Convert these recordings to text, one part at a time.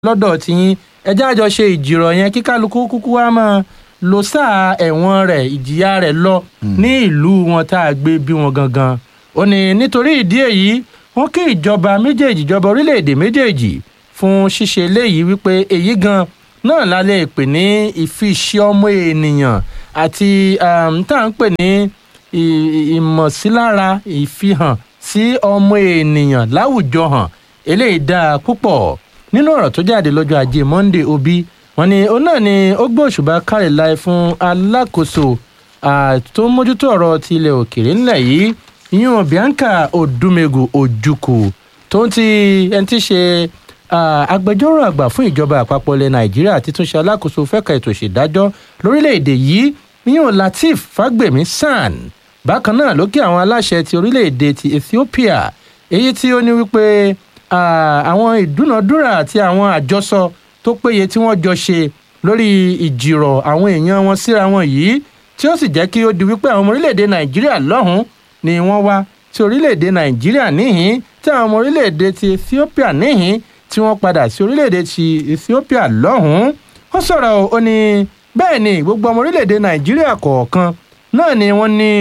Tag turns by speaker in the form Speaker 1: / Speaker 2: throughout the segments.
Speaker 1: lọ́dọ̀ tiyín ẹjẹ́ àjọ ṣe ìjìrọ̀ yẹn kí kálukú kúkú wá máa lo sáà ẹ̀wọ̀n rẹ̀ ìjìyà rẹ̀ lọ ní ìlú wọn tá a gbé bí wọn gangan ó ní nítorí ìdí èyí wọ́n kí ìjọba méjèèjì ìjọba orílẹ̀-èdè méjèèjì fún ṣíṣe eléyìí wípé èyí gan náà la lè pè ní ìfiṣẹ́ ọmọ ènìyàn àti um, tá à ń pè ní ì- ì- ìmọ̀sílára ìfihàn sí ọmọ ènìyàn láwùjọ hàn eléyìí dáa púpọ̀ nínú ọ̀rọ̀ tó jáde lọ́jọ́ ajé monde obi wọn ni òun náà ni ó gbé òṣùbà káre láì fún alákòóso ah, tó ń mójútó ọ̀rọ̀ ti ilẹ̀ òkèèrè ńlẹ̀ yìí ìyún bianca odumegu ojukwu tó ń ti ẹni tí í ṣe ah, agbẹjọ́rò àgbà fún ìjọba àpapọ̀ ilẹ̀ nàìjíríà títúnṣe alákòóso fẹ́ka ètò ìṣèdájọ́ lórílẹ̀‐èdè yìí ìyún lateef fagbemi san bákan náà ló kí àwọn aláṣẹ ti orílẹ̀‐èdè ti ethiopia èyí tí ó ní wípé ah, àwọn ìdúnàdúrà àti àwọn àjọsọ tó péye tí wọ́n jọ ṣe lórí ìjìrọ̀ àwọn èèyàn wọn síra wọn yìí tí ó sì jẹ́ kí ó di wípé àwọn ọmọ orílẹ̀‐èdè nàìjíríà lọ́hùn-ún ni wọ́n wá sí orílẹ̀‐èdè nàìjíríà níhìn tí àwọn ọmọ orílẹ̀‐èdè ti ethiopia níhìn tí wọ́n padà sí orílẹ̀‐èdè ti ethiopia lọ́hùn-ún ó sọ̀rọ̀ o, ó ní bẹ́ẹ̀ ni gbogbo ọmọ orílẹ̀‐èdè nàìjíríà kọ̀ọ̀kan náà ni wọ́n ní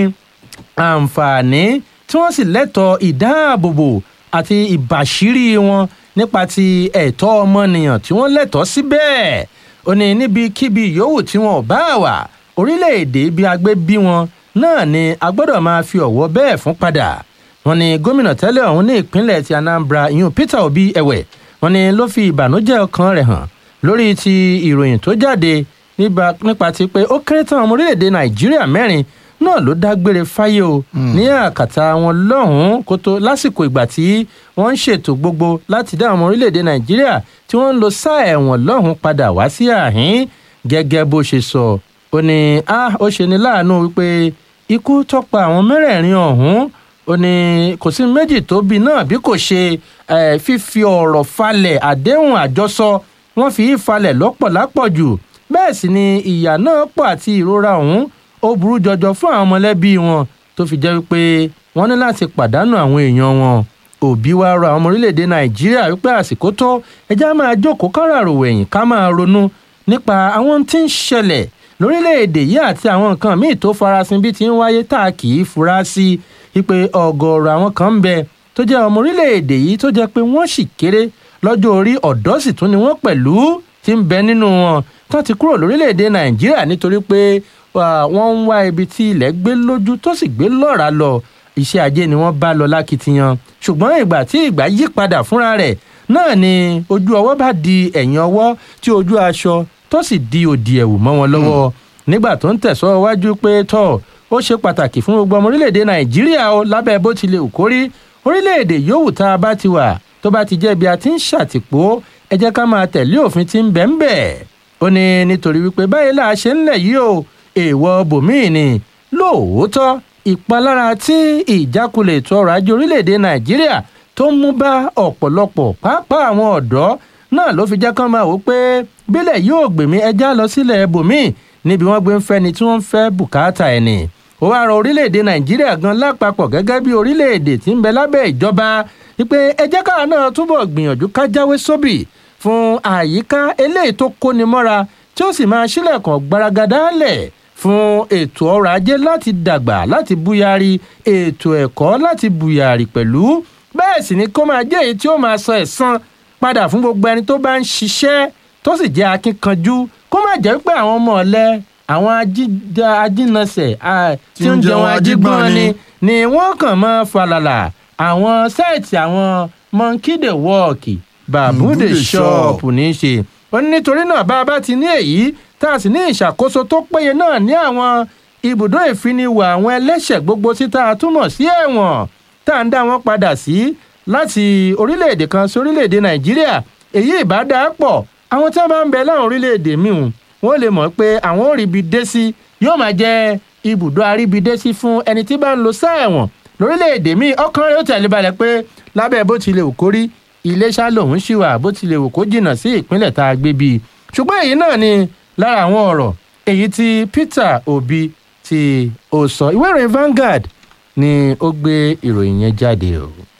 Speaker 1: àǹfààní tí wọ́n sì lẹ́tọ̀ọ́ ìdáàbòbò àti ìbàṣírí wọn nípa ti ẹ̀tọ́ ọmọnìyàn tí wọ́n lẹ́tọ̀ọ́ sí bẹ́ẹ̀ ó ní níbikíbi yòówù tí wọn ò bá wà orílẹ̀-èdè ibi agbé bí wọn náà ni a gbọ́dọ̀ máa fi ọ̀wọ́ bẹ́ẹ̀ fún padà wọn ni gómìnà tẹ́lẹ̀ ọ̀hún ní ìpínlẹ̀ ti anambra ìyún peter obi ẹ̀wẹ̀ wọn ni ló fi ìbànújẹ́ ọkàn rẹ̀ hàn lórí ti ìròyìn tó jáde nípa- nípa ti pé ó kéré tán ọmọ orílẹ̀-èdè nàìjíríà mẹ́rin náà ló dágbére fáyé o ní àkàtà wọn lọ́hùn-ún kó tó lásìkò ìgbà tí wọ́n ń ṣètò gbogbo láti dá ọmọ orílẹ̀-èdè nàìjíríà tí wọ́n ń lo sáà ẹ̀wọ̀n lọ́hùn-ún padà wá sí àhín gẹ́gẹ́ bó ṣe sọ ó ní a ó ṣe ní láàánú wípé ikú tọ́pa àwọn mẹ́rẹ̀ẹ̀rin ọ̀hún ó ní kò sí méjì tó bí náà bí kò ṣe eh, fífi ọ̀rọ̀ falẹ̀ àdéhùn àjọsọ wọ́n fi í falẹ̀ lọ́pọ̀ lápọ̀jù bẹ́ẹ̀ sì ni ìyà náà pọ̀ àti ìrora ọ̀hún ó burú jọjọ fún àwọn mọ̀lẹ́bí wọn tó fi jẹ́ wípé wọ́n ní láti pàdánù àwọn èèyàn wọn òbí wa rọ àwọn ọmọ orílẹ̀-èdè nàìjíríà wípé àsìkò tó ẹjá máa jókòó káràrò wẹ̀yìn ká máa ronú nípa àwọn tí ń ṣẹlẹ̀ lórílẹ̀-èdè yìí àti àwọn nǹkan míì tó farasin bí ti ń wáyé tá a kì í fura sí wípé ọ̀gọ̀ọ̀rọ̀ àwọn kan ń bẹ tó jẹ́ ọmọ orílẹ̀-èdè yìí tó jẹ́ pé wọ́n sì kéré lọ́jọ́ orí ọ̀dọ́ sì tún ni wọ́n pẹ̀lú ti ń bẹ nínú wọn tó ti kúrò lórílẹ̀-èdè nàìjíríà nítorí pé wà, wọ́n ń wá ibi tí ilẹ̀ gbé lójú tó sì gbé lọ́ra lọ iṣẹ́ ajé ni wọ́n bá lọ lákìtìyan ṣùgbọ́n ìgbà tí ìgbà yí padà fúnra rẹ̀ náà ni ojú ọwọ́ bá di ẹ̀yìn ọwọ́ tí ojú aṣọ tó sì di òdì ẹ̀wù mọ́ wọn lọ́wọ́ nígbà tó ń tẹ̀sọ́ wájú pé tọ́ ó ṣe pàtàkì fún gbogbo ọmọ orílẹ̀-èdè nàìjíríà o lábẹ́ bó ti lè wù kórí orílẹ̀-èdè yòówù tá a bá ti wà tó bá ti jẹ́ bí a ti ń ṣàtìpó ẹ jẹ́ ká máa tẹ̀lé òfin tí ń bẹ̀ ń bẹ̀ ó ní nítorí wípé báyìí là á ṣe ń lẹ̀ yìí o èèwọ̀ bòmíì ni lóòótọ́ ìpalára tí ìjákulẹ̀ ètò ọrọ̀ ajé orílẹ̀-èdè nàìjíríà tó ń mú bá ọ̀pọ̀lọpọ̀ pàápàá àwọn ọ̀dọ́ náà ló fi jẹ́ kán máa wò pé bílẹ̀ yóò gbèmí ẹja lọ sílẹ̀ bòmíì níbi wọ́n gbé ń fẹ́ ni tí wọ́n ń fẹ́ bùkátà ẹ̀ ni ó wá rọ orílẹ̀-èdè nàìjíríà gan lápapọ̀ gẹ́gẹ́ bí orílẹ̀-èdè tí ń bẹ lábẹ́ ìjọba wípé ẹ jẹ́ káà náà túbọ̀ gbìyànjú ká jáwé sóbì fún àyíká eléyìí tó kóni mọ́ra tí ó sì máa ṣílẹ̀kùn gbaragada lẹ̀ fún ètò ọrọ̀ ajé láti dàgbà láti búyàrí ètò ẹ̀kọ́ láti búyàrí pẹ̀lú bẹ́ẹ̀ sì ni kó máa jẹ́ èyí tí ó máa sọ ẹ̀san padà fún gbogbo ẹni tó bá ń ṣiṣẹ́ tó sì jẹ́ akínkanjú kó má jẹ́ pé àwọn ọmọ ọ̀lẹ àwọn ajíjà- ajínasẹ̀ à- tí ń jẹun ajígbọ́n ni ni wọ́n kàn máa falàlà àwọn sẹ́ẹ̀tì àwọn monkey dey walk babu
Speaker 2: Mm,
Speaker 1: dey
Speaker 2: dey
Speaker 1: shop
Speaker 2: shop.
Speaker 1: ní í ṣe ó ní nítorí náà bá a bá ti ní èyí tá a sì ní ìṣàkóso tó péye náà ní àwọn ibùdó ìfiniwà àwọn ẹlẹ́ṣẹ̀ gbogbo sí tá a túmọ̀ sí ẹ̀wọ̀n tá à ń dá wọn padà sí láti orílẹ̀-èdè kan sí orílẹ̀-èdè nàìjíríà èyí ìbá dáa pọ̀ àwọn tí wọ́n bá ń bẹ láwọn orílẹ̀-èdè míì wọ́n lè mọ̀ pé àwọn ò rí ibi dé sí yóò máa jẹ́ ibùdó àríbidé sí fún ẹni tí bá ń lo sáà ẹ̀wọ̀n lórílẹ̀‐èdè míì ọkàn rẹ̀ ó tẹ̀lé balẹ̀ pé lábẹ́ bó tilẹ̀ wù kó rí iléṣà lòun ṣì wà bó tilẹ̀ wù kó jìnnà sí ìpínlẹ̀ tá a gbé bí i ṣùgbọ́n èyí náà ni lára àwọn ọ̀rọ̀ èyí tí peter obi tí ó sọ ìwé ìròyìn Vanguard ni ó gbé ìròyìn yẹn jáde o.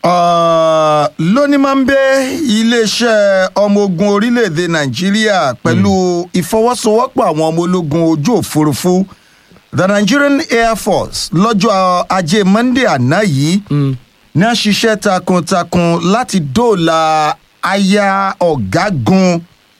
Speaker 2: Uh, lóní máa ń bẹ iléeṣẹ́ ọmọ ogun orílẹ̀-èdè nàìjíríà pẹ̀lú ìfọwọ́sowọ́pọ̀ àwọn ọmọ ológun ojú òfurufú the nigerian air force lọ́jọ́ ajé monday àná yìí ní a ṣiṣẹ́ takuntakun láti dóòlà aya ọ̀gágun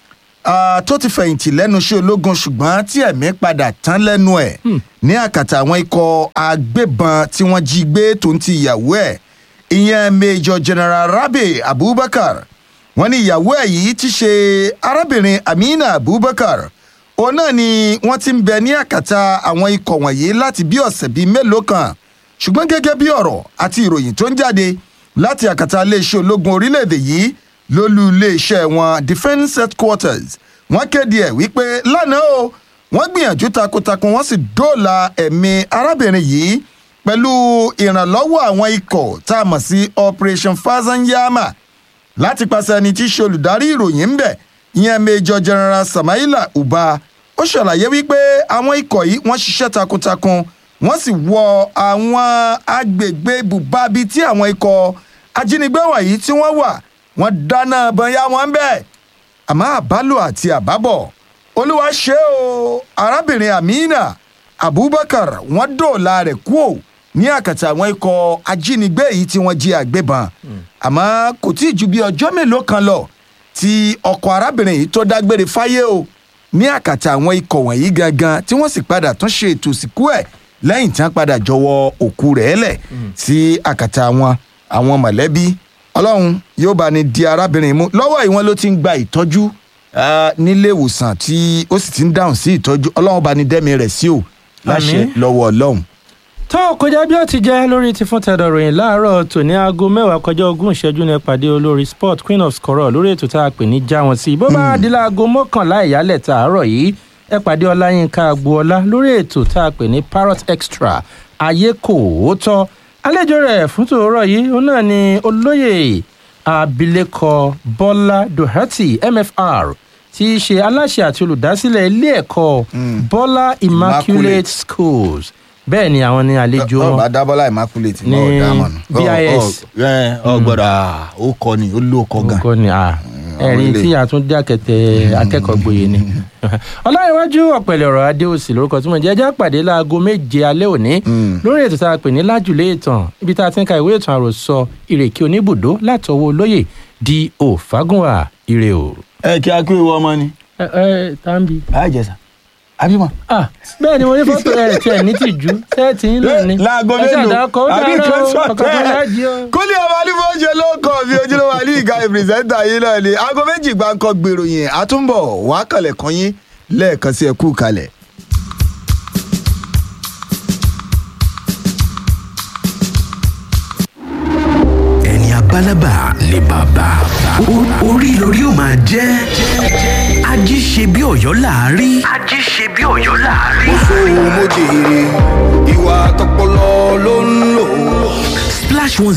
Speaker 2: uh, tó ti fẹ̀yìntì lẹ́nu iṣẹ́ ológun ṣùgbọ́n tí ẹ̀mí padà tán lẹ́nu ẹ̀ ní àkàtà àwọn ikọ̀ agbébọn tí wọ́n jí gbé tó ń ti ìyàwó ẹ̀ ìyẹn major general rabi abubakar wọn ní ìyàwó ẹ̀ yìí ti ṣe arábìnrin amina abubakar òun náà ni wọ́n ti ń bẹ ní àkàtà àwọn ikọ̀ wọ̀nyí láti bí ọ̀sẹ̀ bíi mélòó kan ṣùgbọ́n gẹ́gẹ́ bí ọ̀rọ̀ àti ìròyìn tó ń jáde láti àkàtà iléeṣẹ́ ológun orílẹ̀-èdè yìí lólú iléeṣẹ́ wọn defence headquarters wọ́n kéde ẹ̀ wípé lánàá o wọ́n gbìyànjú takuntakun wọ́n sì dóòlà ẹ̀mí arábìnrin yìí pẹ̀lú ìrànlọ́wọ́ àwọn ikọ̀ tá a mọ̀ sí operation fazanyama láti pàṣẹ ẹni tí í ṣe olùdarí ìròyìn ń bẹ̀ ìyẹn major general samaila uba ó ṣàlàyé wípé àwọn ikọ̀ yìí wọ́n ṣiṣẹ́ takuntakun wọ́n sì wọ àwọn agbègbè ibùbábi tí àwọn ikọ̀ ajínigbé wọ̀nyí tí wọ́n wà wọ́n dáná bọ́nyá wọn bẹ́ẹ̀ àmọ́ àbálò àti àbábọ̀ olúwa ṣe o arábìnrin amina abubakar wọ́n dóòlà rẹ̀ kú ò ní àkàtà àwọn ikọ̀ ajínigbé yìí tí wọ́n jí àgbébọn àmọ́ kò tí ì ju bí ọjọ́ mélòó kan lọ tí ọkọ̀ arábìnrin yìí tó dágbére fáyé o ní àkàtà àwọn ikọ̀ wọ̀nyí gangan tí wọ́n sì padà tún ṣe ètò ìsìnkú ẹ̀ lẹ́yìn tí wọ́n padà jọwọ́ òkú rẹ̀ lẹ̀ sí àkàtà àwọn àwọn mọ̀lẹ́bí ọlọ́run yóò bá ní di arábìnrin mú lọ́wọ́ yìí wọ́n ló ti ń gba ìtọ́jú ah, nílé ìwòsàn tí ó sì ti ń dáhùn sí ìtọ́jú ọlọ́run bá ní dẹ́mi rẹ̀ sí o láṣẹ
Speaker 1: Àmín.
Speaker 2: lọ́wọ́ ọlọ́run.
Speaker 1: tó kọjá bí ó ti jẹ́ lórí ti fún tẹ̀dọ̀ ròyìn láàárọ̀ tòní aago mẹ́wàá kọjá ogún ìṣẹ́jú ní pàdé olórí sport queen of scorọ̀ lórí ètò tá a pè ní já wọn sí i bó bá di láago mọ́kànlá ìyálẹ̀ tààrọ̀ yìí ẹ pàdé ọláyínká agboola lórí ètò tá a pè ní parrot extra ayé kò ó tọ́ àlejò rẹ̀ fún tòórọ̀ yìí òun náà ni olóyè abilékọ bọ́lá doherty mfr tí í ṣe aláṣẹ àti olùdásílẹ̀ ilé ẹ̀kọ́ bọ́lá immaculate
Speaker 2: Immaculate.
Speaker 1: schools bẹ́ẹ̀ ni àwọn ní àlejò wọn
Speaker 2: ọba dábọ́lá immaculate
Speaker 1: Ní
Speaker 2: náà dámọ̀nù.
Speaker 1: BIS.
Speaker 2: ọgbọ́dọ̀ ó kọ ni ó ló kọ gan.
Speaker 1: nǹkan ni à ẹ̀rín
Speaker 2: ilé.
Speaker 1: tí àtúndí àkẹtẹ akẹ́kọ̀ọ́ gboyè ni. ọláyíwájú ọ̀pẹ̀lẹ̀ ọ̀rọ̀ adéòsì lórúkọ tí mo jẹ́ ẹjẹ́ pàdé láago méje alẹ́ òní lórí ètò tá a pè ní lájùlé ìtàn ibi tá a ti ń ka ìwé ìtàn àròsọ ìrèké oníbùdó látọwọ́ olóyè di òfagùnwà ire o.
Speaker 2: ẹ kí a kí ìwọ ọmọ ni.
Speaker 1: ẹ ẹ tàbí.
Speaker 2: báyìí jẹsà àbímọ.
Speaker 1: ah bẹ́ẹ̀ ni mo ní fọ́tò rẹ̀ tiẹ̀ ní tìjú sẹ́ẹ̀tì ń lò ní.
Speaker 2: láago
Speaker 1: ẹ
Speaker 2: mélòó
Speaker 1: ṣàdàkọ ó
Speaker 2: àbí
Speaker 1: dáná o
Speaker 2: kẹsàn-án
Speaker 1: ọkọ̀ kan láàjì o.
Speaker 2: kúlẹ̀ ọmọ alífọ́ ṣe ló kọ́ bí ojúlówó alí ìka ìpìrìsẹ́ńtà yìí náà ni aago méjì gbáǹkọ́ gbèrò yẹn àtúbọ̀ wàá kàlẹ̀ kan yín lẹ́ẹ̀kan sí ẹkú kalẹ̀.
Speaker 3: ẹni abálábà ni bàbá O- orí lórí ó máa jẹ́ ají ṣe bí ọ̀yọ́ láàárí. ají ṣe bí ọ̀yọ́ láàárí.
Speaker 4: sóhun mo jèrè ìwà tọpọlọ ló ń lò.
Speaker 3: splash one